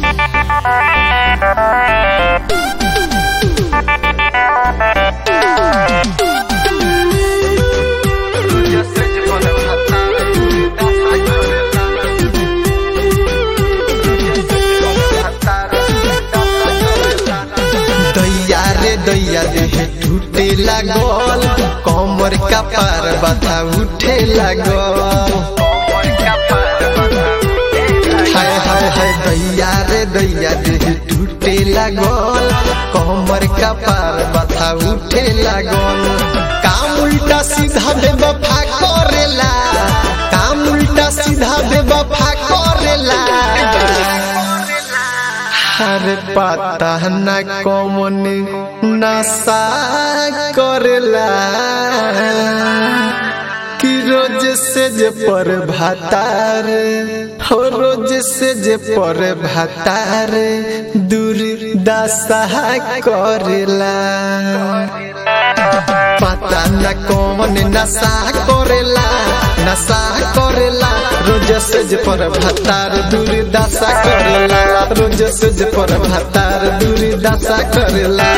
दैया रे दैया देह टूटे लागल कमर का पार बता उठे लागल हाय हाय हाय दैया रे दैया देह टूटे लागल कमर का पार बता उठे लागल काम उल्टा सीधा बेवफा करेला काम उल्टा सीधा बेवफा करेला हर पता न कौन नशा करेला कि रोज से जे पर भातार हो रोज से जे पर भातार दूर दशा करेला पता न कौन नशा करेला नशा करेला रोज से जे पर भातार दूर दशा करेला रोज से जे पर भातार दूर दशा करेला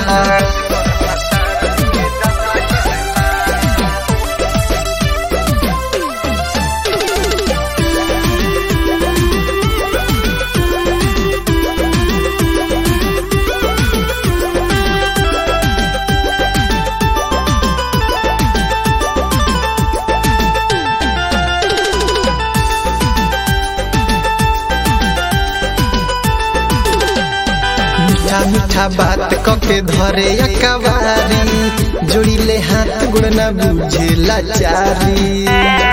मीठा मीठा बात कके धरे अकबारी जोड़िले हाथ गुण न बुझे लाचारी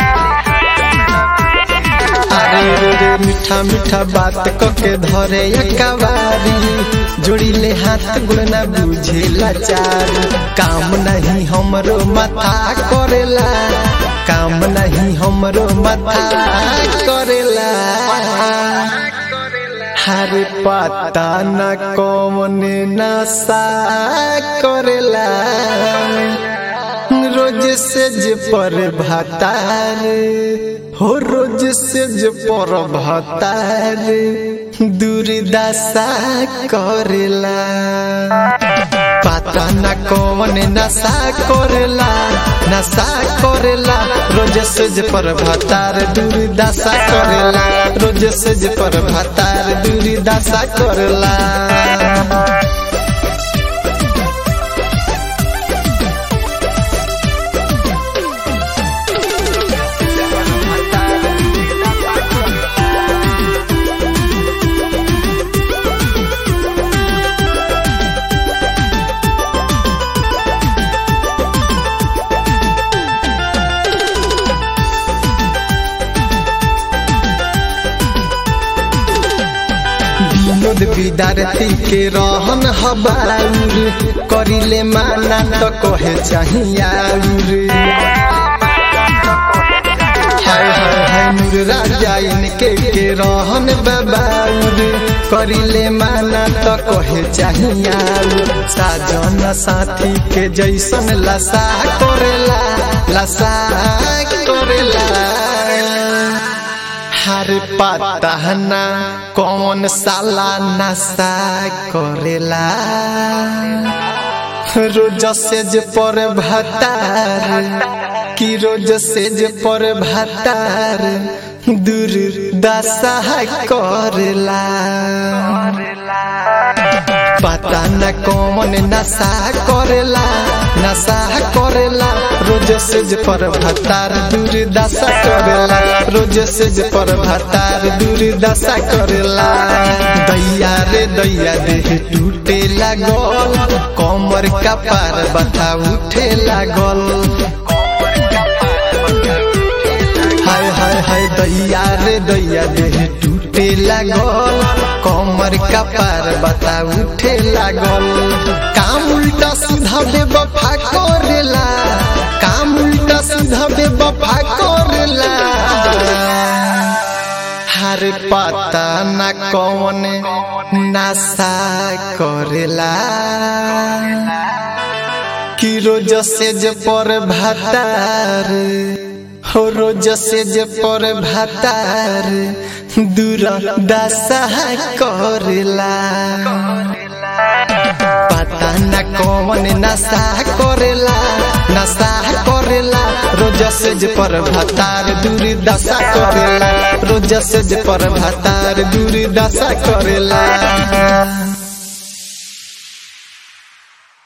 अरे रे रे मीठा मीठा बात कके धरे अकबारी जोड़िले हाथ गुण न बुझे लाचारी काम नहीं हमरो माथा करेला काम नहीं हमरो माथा करेला हर पता न कौन नशा करेला रोज से जे पर भातार हो रोज से जे पर भातार दुर्दशा करेला पता न कौन नशा करेला नशा करेला रोज से जे पर भातार दुर्दशा करेला रोज से जे पर भातार दुर्दशा करेला विनोद विद्यार्थी के रहन हबाउर करिले माना तो कहे चाहियाउर हाय हाय हाय नूर राजा इनके के रहन बबाउर करिले माना तो कहे चाहियाउर साजन साथी के जैसन लसा करेला लसा करेला हर पता न कौन साला नशा करेला रोज से जे पर भतार कि रोज से जे पर भतार दूर दशा करेला पता न कौन नशा करेला नशा करेला रोज से जे पर भतार दूर दशा करेला रोज से जे पर भतार दूर दशा करेला दैया रे दैया देह टूटे लागल कमर का पार बता उठे लागल हाय हाय हाय दैया रे दैया देह टूटे लागल कमर का पार बता उठे लागल काम उल्टा सीधा बेवफा करेला काम उल्टा सीधा बेवफा करेला हर पता न कौन नशा करेला कि रोज से जे पर भातार हो रोज से जे पर भातार दूर दशा करेला पता न कौन नशा करेला नशा करेला रोज सेज पर भतार दूर दशा करेला रोज सेज पर भतार दूर दशा करेला